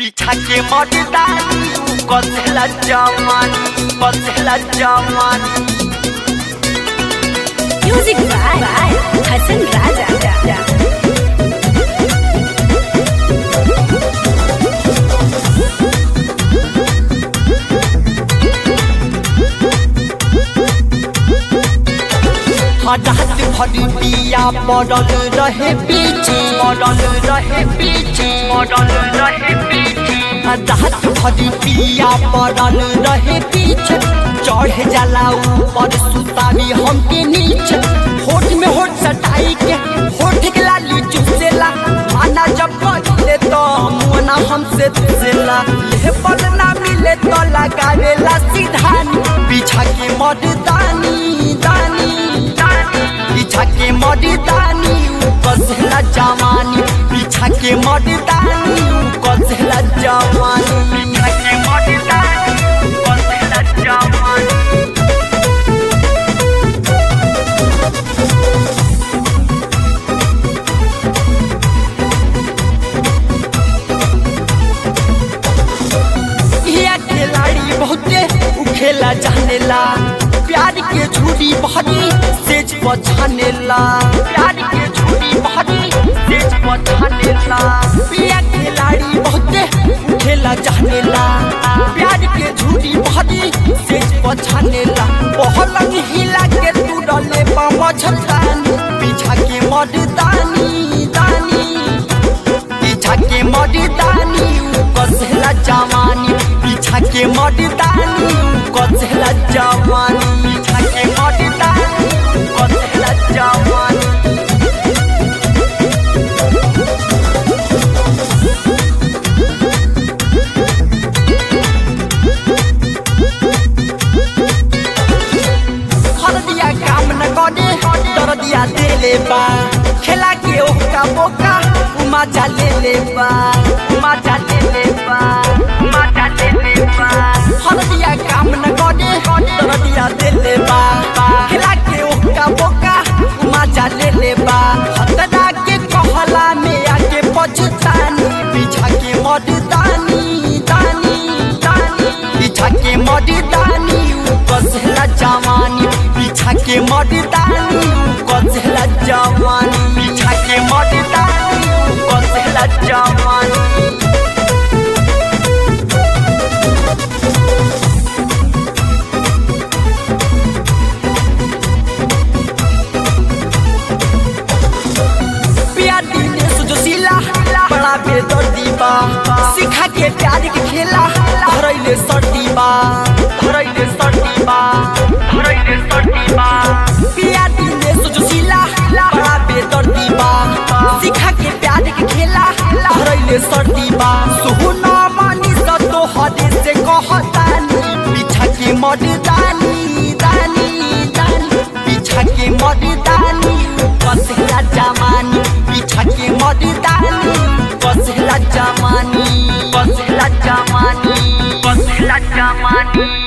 पीछा के मर्दानी कसेला जवानी कसेला जवानी Music by Hassan Raja. हटात भरी पिया पड़ल रहे पीछे पड़ल रहे पीछे पड़ल रहे पीछे हटात भरी पिया पड़ल रहे पीछे चढ़ जाला ऊपर सुतावी हमके नीचे होठ में होठ सटाई के होठ के लाली चुसेला माना जब पड़ले तो मुना हमसे तुसेला ले पल ना मिले तो लगावेला सीधानी पीछा के मर्दानी दानी पीछा के मर्दानी कसला जवानी पीछा के मर्दानी कसला जवानी पीछा के मर्दानी कसला जवानी यह खिलाड़ी बहुते उ खेला जानेला प्यार के झूठी बहरी सेज पछानेला प्यार के झूठी बहरी सेज पछानेला यह खिलाड़ी बहुते उ खेला जानेला प्यार के झूठी बहरी सेज पछानेला पहलंग हिला के तू डले पामा छतानी पीछा के मर्दानी दानी पीछा के मर्दानी कसला जवानी पीछा के मर्दानी कसला जवानी पीछा के मर्दानी कसला जवानी हर दिया काम न करे डर दिया देले बा खेला के ओका बोका उमा जा ले ले बा उमा जा ले ले बा उमा जा ले ले बा हर दिया काम न करे डर दिया देले बा खेला के ओका बोका उमा जा ले ले बा हतरा के कहला में आके पछतानी पीछा के मर्दानी दानी दानी पीछा के मर्दानी कसला जवानी पीछा के मर्दानी कसला जवानी पीछा के मर्दानी कसला जवानी प्यार दीने सुजोशीला बड़ा बेदर्दी बा सिखा के प्यार के खेला धरैले सर्दी बा धरैले सर्दी बा धरैले सर्दी बा प्यार दीने सुजोशीला बड़ा बेदर्दी बा सिखा के प्यार के खेला धरैले सर्दी बा सुहुना मानी स तो हदे से कहतानी पीछा के मर्दानी दानी दानी पीछा के मर्दानी कसला जमानी पीछा के मर्दानी कसला जमानी कसला जमानी कसला जमानी